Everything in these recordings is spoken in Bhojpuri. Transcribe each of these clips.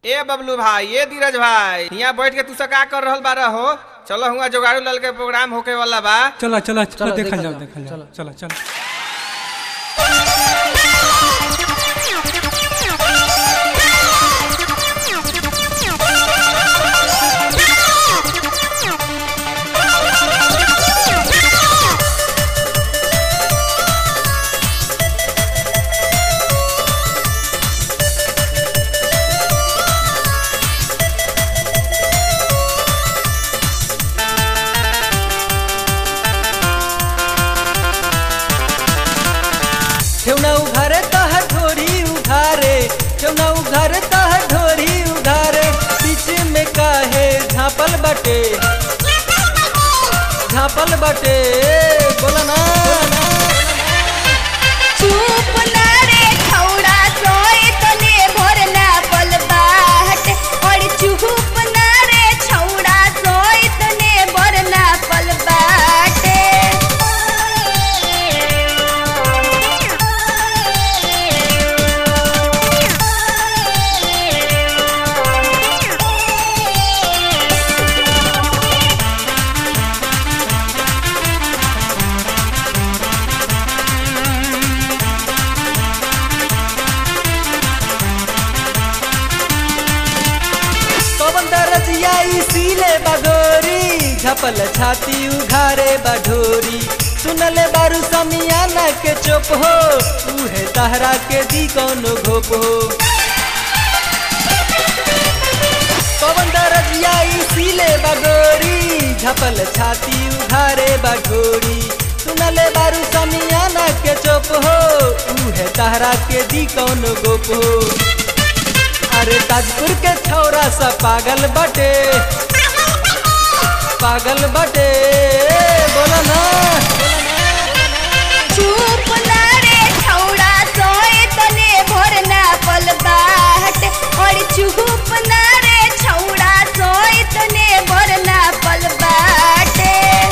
ए बबलू भाई ए धीरज भाई यहाँ बैठ के तू सब का कर रहल बारा हो चलो हुआ जोगाड़ू लाल के प्रोग्राम होके वाला बा चला चला चला चलो, देखल देखल जाओ जाओ, देखल जाओ चलो। चला चला ठेवना उघारे तह ढोरी उघारे ठेवना उघारे तह ढोरी उघारे बीच में काहे झापल बटे झापल बटे बोला ना चुप ना रे खौड़ा सोए तने भोर ना पलबाट और चुप ना रे छौड़ा सोए तने भोर ना पलबाटे पवन दरजिया इसीले बगोरी झपल छाती उघारे बढोरी सुनले बारू समियाना के चुप हो उहे तहरा के दी कौनो घोप हो पवन दरजिया इसीले बगोरी झपल छाती उघारे बढोरी सुनले बारू समियाना के चुप हो उहे तहरा के दी कौनो गोप हो अरे ताजपुर के छौरा सा पागल बटे पागल बटे बोला ना चुप ना रे छौड़ा सोए तने भोर ना पलबाट और चुप ना रे छौड़ा सोए तने भोर ना पलबाटे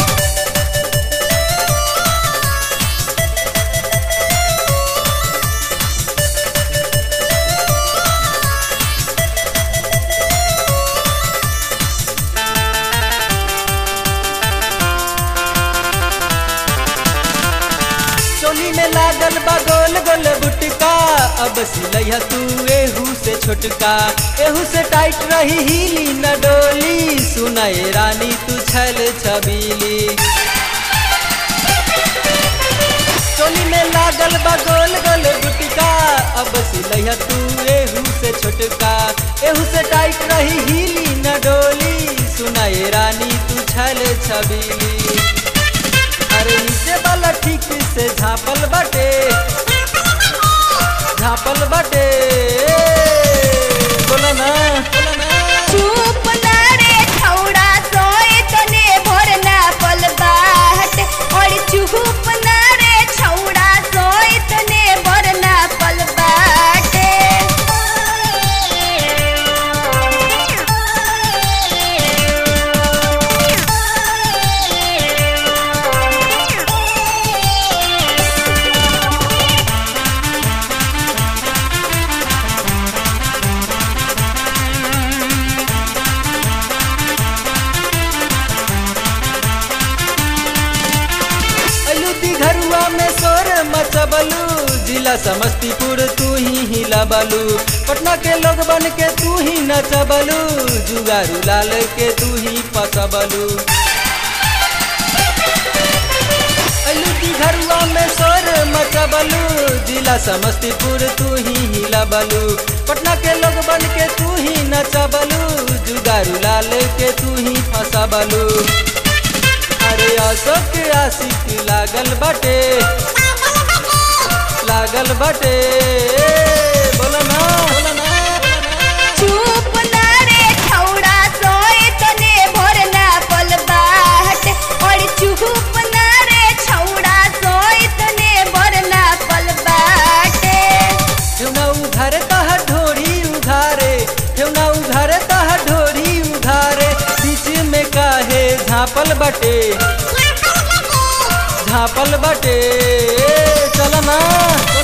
चोली में लागल बा गोल गोल बुटका अब सिलैया तू एहू से छोटका एहू से टाइट रही हिली न डोली सुनाए रानी तू छल छबीली चोली में लागल बा गोल गोल गुटका अब सिलैया तू एहू से छोटका एहू से टाइट रही हिली न डोली सुनाए रानी तू छल छबीली अरे नीचे वाला ठीक से झापल बटे झापल बटे बोला ना बोला ना चुप ना रे छौड़ा सोए तने भोर ना पलबाट और चुप ना रे छौड़ा सोए तने भोर ना पलबाटे अलू घरुआ में सोर मचबलू जिला समस्तीपुर तू ही हिलाबलू पटना के लोग बन के तू ही नचबलू जुगारू लाल के तू ही पसबलू अलू घरुआ में सोर मचबलू जिला समस्तीपुर तू ही हिलाबलू पटना के लोग बन के तू ही नचबलू जुगारू लाल के तू ही फसबलू अरे अशोक आशिक लागल बटे लागल बटे बोलो ना बोलो ना चुप ना रे छौड़ा सोए तने भोर ना पलबाट और चुप ना रे छौड़ा सोए तने भोर ना पलबाटे ठेवना उघारे तह ढोरी उघारे ठेवना उघारे तह ढोरी उघारे बीच में काहे झापल बटे झापल बटे चल ना